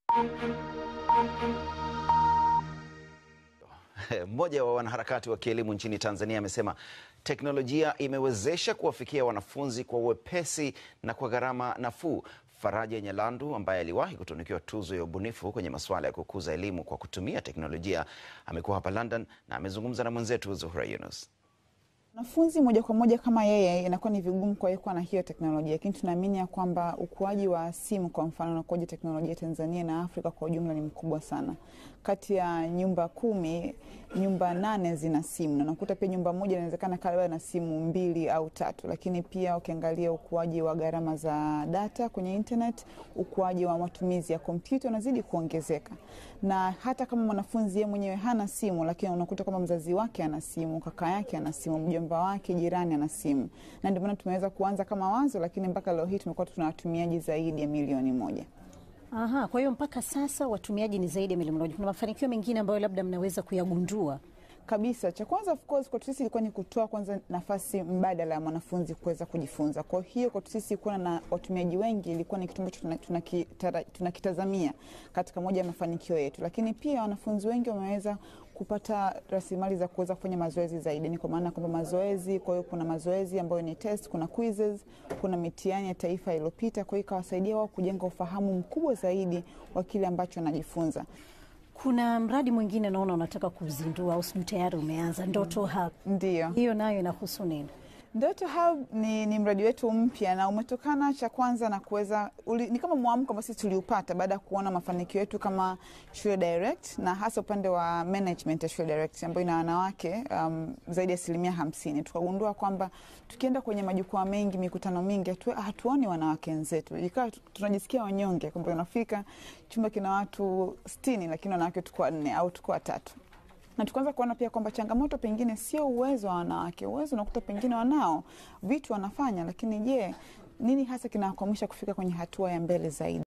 Mmoja wa wanaharakati wa kielimu nchini Tanzania amesema teknolojia imewezesha kuwafikia wanafunzi kwa uwepesi na kwa gharama nafuu. Faraja Nyalandu ambaye aliwahi kutunukiwa tuzo ya ubunifu kwenye masuala ya kukuza elimu kwa kutumia teknolojia amekuwa hapa London na amezungumza na mwenzetu Zuhra Yunus. Wanafunzi moja kwa moja kama yeye inakuwa ni vigumu kwa yeye kuwa na hiyo teknolojia, lakini tunaamini ya kwamba ukuaji wa simu kwa mfano na ukuaji teknolojia Tanzania na Afrika kwa ujumla ni mkubwa sana. Kati ya nyumba kumi, nyumba nane zina simu na nakuta pia nyumba moja inawezekana karibu na simu mbili au tatu. Lakini pia ukiangalia ukuaji wa gharama za data kwenye internet, ukuaji wa matumizi ya kompyuta unazidi kuongezeka, na hata kama mwanafunzi yeye mwenyewe hana simu, lakini unakuta kwamba mzazi wake ana simu, kaka yake ana simu, mjomba wake, jirani ana simu, na ndio maana tumeweza kuanza kama wazo, lakini mpaka leo hii tumekuwa tuna watumiaji zaidi ya milioni moja. Aha, kwa hiyo mpaka sasa watumiaji ni zaidi ya milioni moja. Kuna mafanikio mengine ambayo labda mnaweza kuyagundua? Kabisa, cha kwanza of course kwetu sisi ilikuwa ni kutoa kwanza nafasi mbadala ya mwanafunzi kuweza kujifunza. Kwa hiyo kwetu sisi kuwa na watumiaji wengi ilikuwa ni kitu ambacho tunakitazamia katika moja ya mafanikio yetu, lakini pia wanafunzi wengi wameweza kupata rasilimali za kuweza kufanya mazoezi zaidi. Ni kwa maana kwamba mazoezi, kwa hiyo kuna mazoezi ambayo ni test, kuna quizzes, kuna mitihani ya taifa iliyopita, kwa hiyo ikawasaidia wao kujenga ufahamu mkubwa zaidi wa kile ambacho wanajifunza. Kuna mradi mwingine naona unataka kuzindua au sijui tayari umeanza, Ndoto Hub. Ndio. Hiyo nayo inahusu nini? Ndoto Hub ni, ni mradi wetu mpya na umetokana cha kwanza na kuweza ni kama mwamko ambao sisi tuliupata baada ya kuona mafanikio yetu kama Shule Direct na hasa upande wa management ya Shule Direct ambayo ina wanawake um, zaidi ya asilimia hamsini. Tukagundua kwamba tukienda kwenye majukwaa mengi, mikutano mingi, hatu, hatuoni wanawake wenzetu, ikawa tunajisikia wanyonge kwamba unafika chumba kina watu sitini lakini wanawake tuko wanne au tuko watatu na tukaanza kuona pia kwamba changamoto pengine sio uwezo wa wanawake. Uwezo unakuta pengine wanao vitu wanafanya, lakini je, nini hasa kinawakwamisha kufika kwenye hatua ya mbele zaidi?